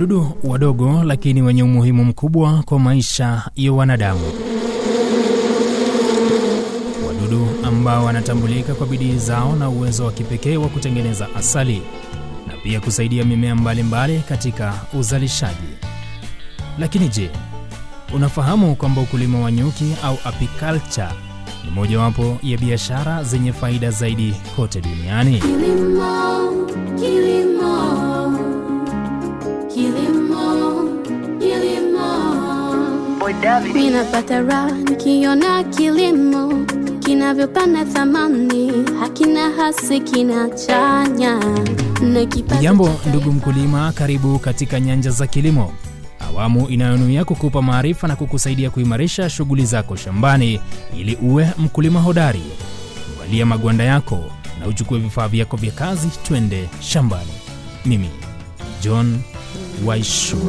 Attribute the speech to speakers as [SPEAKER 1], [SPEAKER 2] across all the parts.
[SPEAKER 1] wadudu wadogo lakini wenye umuhimu mkubwa kwa maisha ya wanadamu. Wadudu ambao wanatambulika kwa bidii zao na uwezo wa kipekee wa kutengeneza asali na pia kusaidia mimea mbalimbali mbali katika uzalishaji. Lakini je, unafahamu kwamba ukulima wa nyuki au apiculture ni mojawapo ya biashara zenye faida zaidi kote duniani?
[SPEAKER 2] Kilimo, kilimo, kilimo, kilimo. Mimi napata raha nikiona kilimo kinavyopanda thamani, hakina hasi, kinachanya na kipato
[SPEAKER 1] Jambo
[SPEAKER 2] cha
[SPEAKER 1] ndugu mkulima, karibu katika Nyanja za Kilimo, awamu inayonuia kukupa maarifa na kukusaidia kuimarisha shughuli zako shambani ili uwe mkulima hodari. Valia magwanda yako na uchukue vifaa vyako vya kazi, twende shambani. Mimi John Waishua.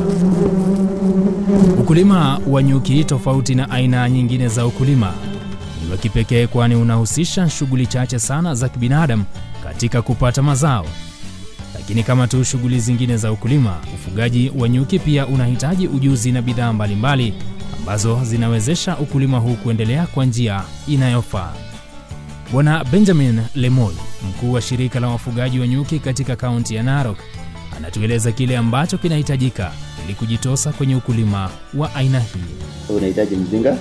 [SPEAKER 1] Ukulima wa nyuki, tofauti na aina nyingine za ukulima, ni wa kipekee, kwani unahusisha shughuli chache sana za kibinadamu katika kupata mazao. Lakini kama tu shughuli zingine za ukulima, ufugaji wa nyuki pia unahitaji ujuzi na bidhaa mbalimbali ambazo zinawezesha ukulima huu kuendelea kwa njia inayofaa. Bwana Benjamin Lemoy, mkuu wa shirika la wafugaji wa nyuki katika kaunti ya Narok, anatueleza kile ambacho kinahitajika ili kujitosa kwenye ukulima wa aina hii.
[SPEAKER 3] unahitaji mzinga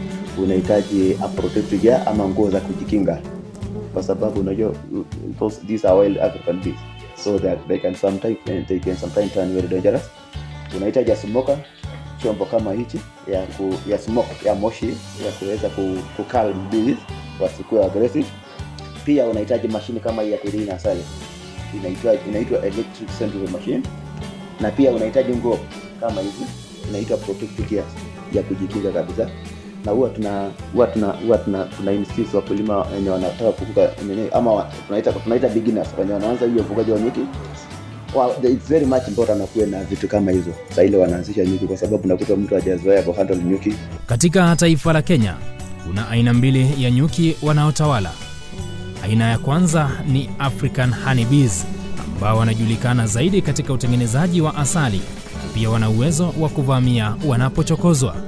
[SPEAKER 3] unahitaji a protective gear ama nguo za kujikinga kwa sababu unajua those, these are wild african bees so that they can sometimes they can sometimes turn very dangerous unahitaji a smoker chombo kama hichi ya ku, ya smoke ya moshi ya kuweza ku, ku calm bees wasikuwe aggressive pia unahitaji mashine kama hii ya kurina asali inaitwa inaitwa electric centrifugal machine na pia unahitaji nguo kama hizi inaitwa protective gear ya kujikinga kabisa na huwa tuna huwa tuna huwa tuna tuna insist wakulima wenye wanataka kufuga nini ama wa- tunaita tunaita beginners wenye wanaanza hiyo ufugaji wa nyuki Well, it's very much important akuwe na vitu kama hizo saa ile wanaanzisha nyuki kwa sababu nakuta mtu hajazoea kuhandle nyuki
[SPEAKER 1] Katika taifa la Kenya kuna aina mbili ya nyuki wanaotawala. Aina ya kwanza ni African honeybees ambao wanajulikana zaidi katika utengenezaji wa asali na pia wana uwezo wa kuvamia wanapochokozwa.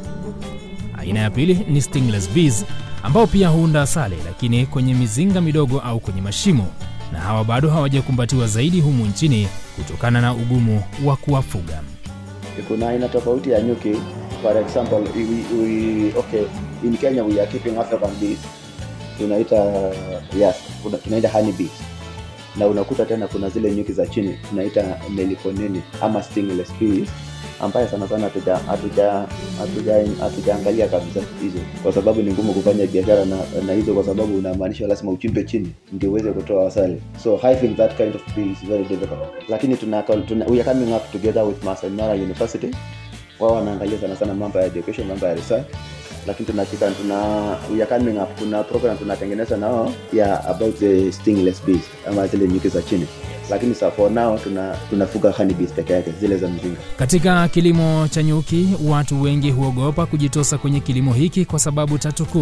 [SPEAKER 1] Aina ya pili ni stingless bees ambao pia huunda asali lakini kwenye mizinga midogo au kwenye mashimo, na hawa bado hawajakumbatiwa zaidi humu nchini kutokana na ugumu wa kuwafuga.
[SPEAKER 3] kuna aina tofauti ya nyuki for example we, we, okay in kenya we are keeping african bees tunaita yes kuna- tunaita honey bees na unakuta tena kuna zile nyuki za chini tunaita meliponeni ama stingless bees ambaye sana sana hatuja- hatuja- hatuja- hatujaangalia kabisa hizo kwa sababu ni ngumu kufanya biashara na, na hizo kwa sababu unamaanisha lazima uchimbe chini ndio uweze kutoa asali so hiving that kind of bee is very difficult lakini tuna, tuna, we are coming up together with Masai Mara University wao wanaangalia sana sana mambo ya education mambo ya research lakini tunashika tuna we are coming up kuna program tunatengeneza nao ya about the stingless bees ama zile nyuki za chini lakini sa for now tuna tunafuga honey bees peke yake zile za mzinga
[SPEAKER 1] Katika kilimo cha nyuki, watu wengi huogopa kujitosa kwenye kilimo hiki kwa sababu tatu kuu.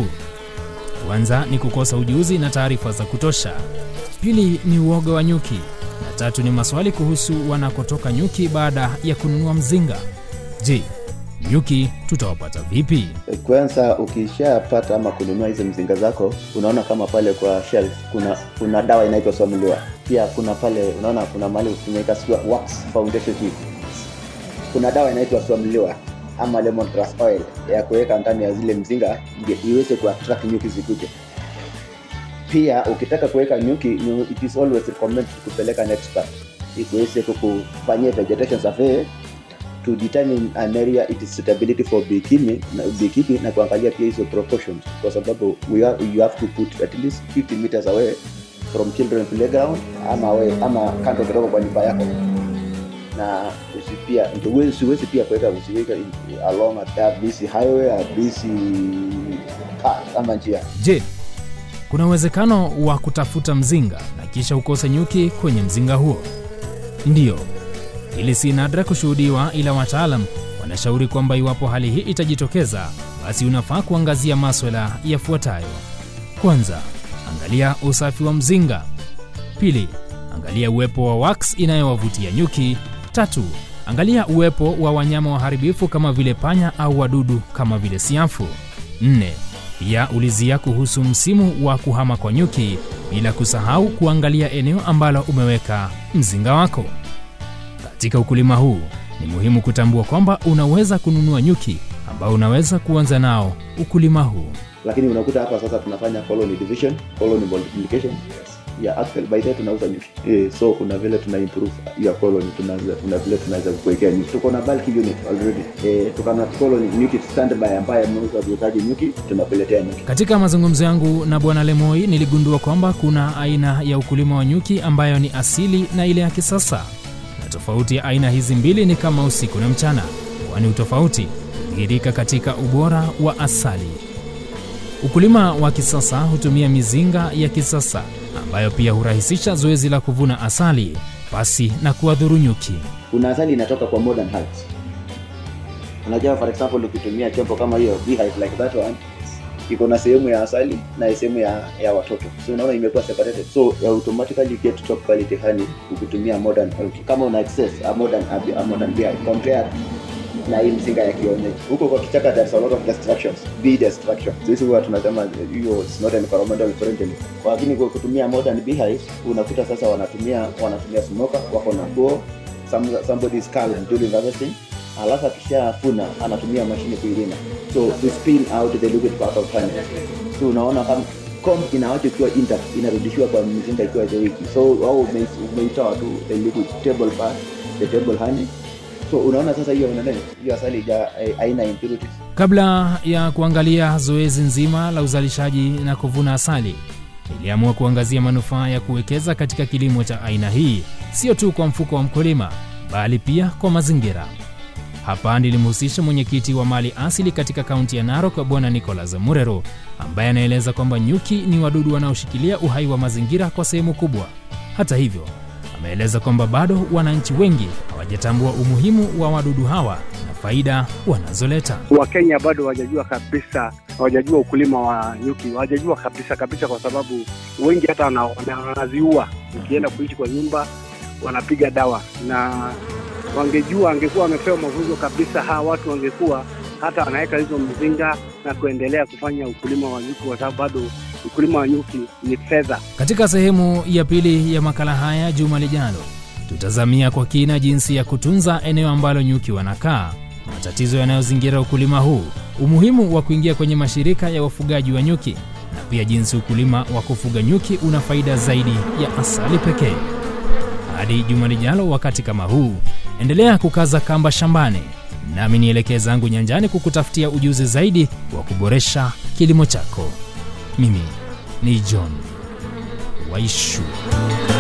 [SPEAKER 1] Kwanza ni kukosa ujuzi na taarifa za kutosha. Pili ni uoga wa nyuki, na tatu ni maswali kuhusu wanakotoka nyuki baada ya kununua mzinga. Je, nyuki tutawapata vipi?
[SPEAKER 3] kwanza ukishapata ama kununua hizi mzinga zako unaona kama pale kwa shelf kuna kuna dawa inaitwa somlua pia kuna pale unaona kuna mahali tunaita sio wax foundation tea. kuna dawa inaitwa somlua ama lemon grass oil ya kuweka ndani ya zile mzinga ndio iweze kuattract nyuki zikuje pia ukitaka kuweka nyuki you- it is always recommended kupeleka an expert ikuweze kukufanyia vegetation survey to determine an area it is suitability for beekeeping na, beekeeping na kuangalia pia hizo proportions kwa sababu we are, you have to put at least 50 meters away from children playground ama away, ama kando kidogo kwa nyumba yako na usi pia ndio uwe- usiwezi pia kuweka usiweke in- along a busy highway a busy path ama njia
[SPEAKER 1] Je, kuna uwezekano wa kutafuta mzinga na kisha ukose nyuki kwenye mzinga huo? Ndiyo, hili si nadra kushuhudiwa, ila wataalam wanashauri kwamba iwapo hali hii itajitokeza, basi unafaa kuangazia maswala yafuatayo. Kwanza, angalia usafi wa mzinga. Pili, angalia uwepo wa wax inayowavutia nyuki. Tatu, Angalia uwepo wa wanyama waharibifu kama vile panya au wadudu kama vile siafu. 4. Pia ulizia kuhusu msimu wa kuhama kwa nyuki, bila kusahau kuangalia eneo ambalo umeweka mzinga wako. Katika ukulima huu ni muhimu kutambua kwamba unaweza kununua nyuki ambao unaweza kuanza nao ukulima huu.
[SPEAKER 3] lakini unakuta hapa sasa tunafanya colony division colony multiplication yeah, actually by the way tunauza nyuki eh, so kuna vile tuna improve your colony tunaweza kuna vile tunaweza kuwekea nyuki tuko na bulk unit already eh, tuko na colony nyuki standby ambaye ameuza kuhitaji nyuki tunapeletea nyuki
[SPEAKER 1] Katika mazungumzo yangu na Bwana Lemoi niligundua kwamba kuna aina ya ukulima wa nyuki ambayo ni asili na ile ya kisasa, na tofauti ya aina hizi mbili ni kama usiku na mchana, kwani utofauti hudhihirika katika ubora wa asali. Ukulima wa kisasa hutumia mizinga ya kisasa ambayo pia hurahisisha zoezi la kuvuna asali pasi na kuwadhuru nyuki.
[SPEAKER 3] kuna asali inatoka kwa modern hives unajua for example ukitumia chombo kama hiyo beehive like that one iko na sehemu ya asali na sehemu ya, ya watoto so unaona imekuwa separated so you automatically get top quality honey ukitumia modern honey. kama una access a modern a, a modern beehive compare na hii mzinga ya kienyeji huko kwa kichaka there's a lot of destructions bee destruction sisi huwa tunasema hiyo is not environmental friendly lakini kwa kutumia modern beehives unakuta sasa wanatumia wanatumia smoker wako na nguo some, somebody is calm during harvesting alafu akishafuna anatumia mashine kuilima so to spin out the liquid part of honey so unaona kama comb inawacho ikiwa intact inarudishiwa kwa mzinga ikiwa the wiki so au ume- umeitoa tu the liquid table part the table honey so unaona sasa hiyo nani hiyo asali ja aina impurities
[SPEAKER 1] Kabla ya kuangalia zoezi nzima la uzalishaji na kuvuna asali, niliamua kuangazia manufaa ya kuwekeza katika kilimo cha aina hii, sio tu kwa mfuko wa mkulima, bali pia kwa mazingira. Hapa nilimhusisha mwenyekiti wa mali asili katika kaunti ya Narok, Bwana Nicholas Murero, ambaye anaeleza kwamba nyuki ni wadudu wanaoshikilia uhai wa mazingira kwa sehemu kubwa. Hata hivyo, ameeleza kwamba bado wananchi wengi hawajatambua umuhimu wa wadudu hawa na faida wanazoleta.
[SPEAKER 4] Wakenya bado hawajajua kabisa, hawajajua ukulima wa nyuki, hawajajua kabisa kabisa, kwa sababu wengi hata wana- wana- wanaziua. Ukienda kuishi kwa nyumba, wanapiga dawa, na wangejua, angekuwa wamepewa mafunzo kabisa, hawa watu wangekuwa hata wanaweka hizo mzinga na kuendelea kufanya ukulima wa nyuki, kwa sababu bado ukulima wa nyuki ni fedha.
[SPEAKER 1] Katika sehemu ya pili ya makala haya juma lijalo, tutazamia kwa kina jinsi ya kutunza eneo ambalo nyuki wanakaa, matatizo yanayozingira ukulima huu, umuhimu wa kuingia kwenye mashirika ya wafugaji wa nyuki, na pia jinsi ukulima wa kufuga nyuki una faida zaidi ya asali pekee. Hadi juma lijalo, wakati kama huu, endelea kukaza kamba shambani, nami nielekee zangu nyanjani kukutafutia ujuzi zaidi wa kuboresha kilimo chako. Mimi ni John Waishu.